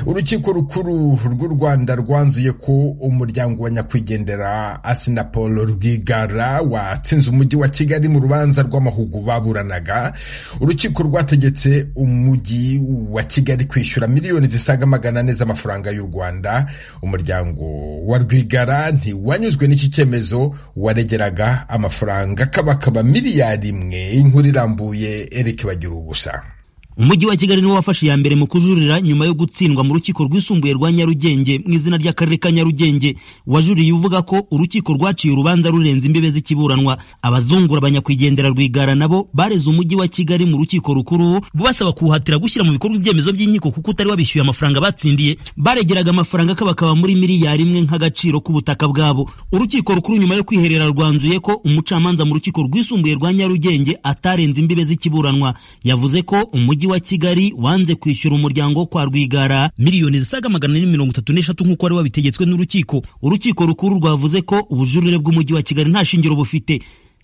urukiko rukuru rw'u rwanda rwanzuye ko umuryango wa nyakwigendera asinapol rwigara watsinze umujyi wa kigali mu rubanza rw'amahugu baburanaga urukiko rwategetse umujyi wa kigali kwishyura miliyoni zisaga magana ane z'amafaranga y'u rwanda umuryango wa rwigara ntiwanyuzwe n'iki cyemezo waregeraga amafaranga kabakaba miliyari imwe inkuru irambuye erike bagira ubusa umujyi wa kigali niwo wafashe iya mbere mu kujurira nyuma yo gutsindwa mu rukiko rwisumbuye rwa nyarugenge mu izina ry'akarere ka nyarugenge wajuriye uvuga ko urukiko rwaciye urubanza rurenze imbibe z'ikiburanwa abazungura abanyakwigendera rwigara nabo bareze umujyi wa kigali mu rukiko rukuru rubasaba kuwuhatira gushyira mu bikorwa ibyemezo by'inkiko kuko utari wabishyuye amafaranga batsindiye baregeraga amafaranga akabakaba muri miliyari imwe nk'agaciro k'ubutaka bwabo urukiko rukuru nyuma yo kwiherera rwanzuye ko umucamanza mu rukiko rwisumbuye rwa nyarugenge atarenze imbibe z'ikiburanwa yavuze ko umujyi wa Kigali wanze kwishyura umuryango wo kwa Rwigara miliyoni zisaga magana ane mirongo itatu n'eshatu nk'uko wari wabitegetswe n'urukiko urukiko rukuru rwavuze ko ubujurire bw'umujyi wa Kigali nta shingiro bufite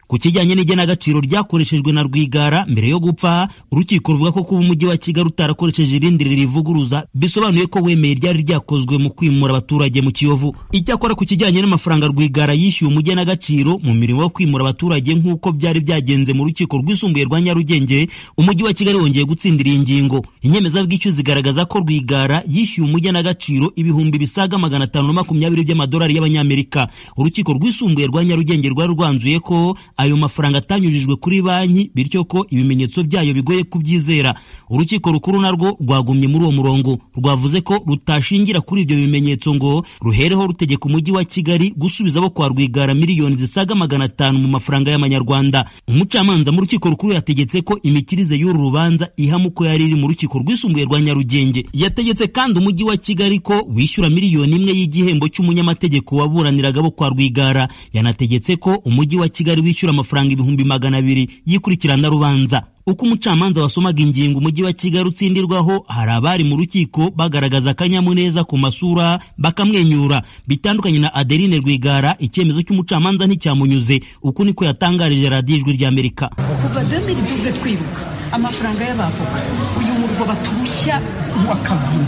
ku kijyanye n'igenagaciro ryakoreshejwe na Rwigara mbere yo gupfa urukiko ruvuga ko kuba umujyi wa Kigali utarakoresheje irindi rivuguruza bisobanuye ko wemeye ryari ryakozwe mu kwimura abaturage mu Kiyovu icyakora ku kijyanye n'amafaranga Rwigara yishyuye umugenagaciro mu mirimo yo kwimura abaturage nk'uko byari byagenze mu rukiko rwisumbuye rwa Nyarugenge umujyi wa Kigali wongeye gutsindira iyi ngingo inyemezabwishyu zigaragaza ko Rwigara yishyuye umugenagaciro ibihumbi bisaga magana atanu na makumyabiri by'amadolari y'abanyamerika urukiko rwisumbuye rwa Nyarugenge rwari rwanzuye ko ayo mafaranga atanyujijwe kuri banki bityo ko ibimenyetso byayo bigoye kubyizera urukiko rukuru narwo rwagumye muri uwo murongo rwavuze ko rutashingira kuri ibyo bimenyetso ngo ruhereho rutegeka umujyi wa kigali gusubiza bo kwa rwigara miliyoni zisaga magana atanu mu mafaranga y'amanyarwanda umucamanza mu rukiko rukuru yategetse ko imikirize y'uru rubanza ihama uko yari iri mu rukiko rwisumbuye rwa nyarugenge yategetse kandi umujyi wa kigali ko wishyura miliyoni imwe y'igihembo cy'umunyamategeko waburaniraga bo kwa rwigara yanategetse ko umujyi wa kigali wishyura amafaranga ibihumbi magana abiri y'ikurikirana rubanza uko umucamanza wasomaga ingingo umujyi wa kigali utsindirwaho hari abari mu rukiko bagaragaza akanyamuneza ku masura bakamwenyura bitandukanye na adeline rwigara icyemezo cy'umucamanza nticyamunyuze uku niko yatangarije radiyo ijwi ry'amerika kuva demiri tuze twibuka amafaranga y'abavoka uyu murwa baturushya wakavuna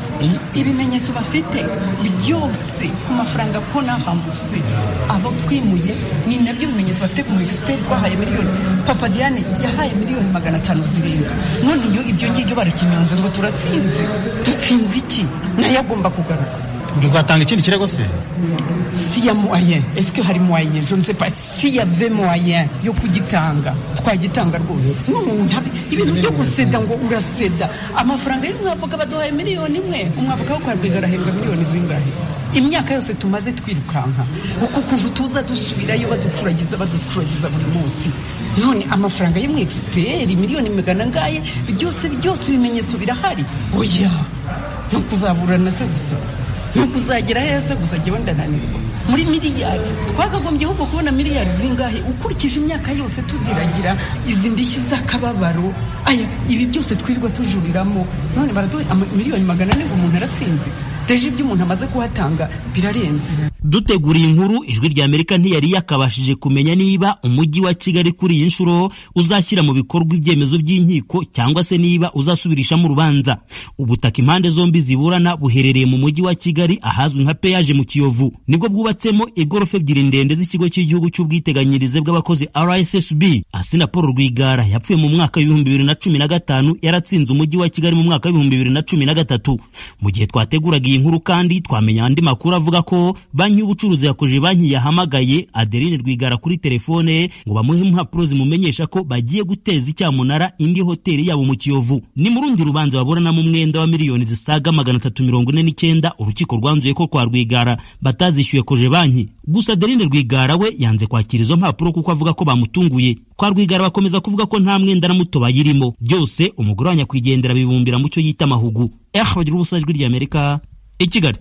ibimenyetso bafite byose ku mafaranga ko nahambutse abo twimuye ni nabyo bimenyetso bafite ku mu egisiperi twahaye miliyoni papa diane yahaye miliyoni magana atanu zirenga none iyo ibyo ngibyo barakinyonze ngo turatsinze dutsinze iki nayo agomba kugaruka muzatanga ikindi kirego se si ya moyen esike hari moyen je ne sais pas si ya ve moyen yo kugitanga twagitanga rwose n'umuntu ibintu byo guseda ngo uraseda amafaranga y'umwavoka baduhaye miliyoni imwe umwavoka wo kwa rwigara ahembwa miliyoni zingahe imyaka yose tumaze twirukanka uku kuntu tuza dusubirayo baducuragiza baducuragiza buri munsi none amafaranga y'umwe egisiperi miliyoni magana angahe byose byose ibimenyetso birahari oya no kuzaburana se gusa no kuzagera heza gusa jyewe ndananirwa muri miliyari twakagombye ahubwo kubona miliyari zingahe ukurikije imyaka yose tudiragira izi ndishyi z'akababaro aya ibi byose twirirwa tujuriramo none baraduha miliyoni magana ane ngo umuntu aratsinze deje ibyo umuntu amaze kuhatanga birarenze dutegura iyi nkuru ijwi ry'amerika ntiyari yakabashije kumenya niba umujyi wa kigali kuri iyi nshuro uzashyira mu bikorwa ibyemezo by'inkiko cyangwa se niba uzasubirishamo urubanza ubutaka impande zombi ziburana buherereye mu mujyi wa kigali ahazwi nka peyaje mu kiyovu nibwo bwubatsemo igorofa ebyiri ndende z'ikigo cy'igihugu cy'ubwiteganyirize bw'abakozi rssb asina paul rwigara yapfuye mu mwaka w'ibihumbi bibiri na cumi na gatanu yaratsinze umujyi wa kigali mu mwaka w'ibihumbi bibiri na cumi na gatatu mu gihe twateguraga iyi nkuru kandi twamenya andi makuru avuga ko banki y'ubucuruzi yakoje banki yahamagaye Adeline Rwigara kuri telefone ngo bamuhe impapuro zimumenyesha ko bagiye guteza icyamunara indi hoteli yabo mu Kiyovu ni mu rundi rubanza baburanamo umwenda wa miliyoni zisaga magana atatu mirongo ine n'icyenda urukiko rwanzuye ko kwa Rwigara batazishyuye koje banki gusa Adeline Rwigara we yanze kwakira izo mpapuro kuko avuga ko bamutunguye kwa Rwigara bakomeza kuvuga ko nta mwenda na muto bayirimo byose umugore wa nyakwigendera bibumbira mu cyo yita amahugu eh bagira ubusajwi ry'Amerika i Kigali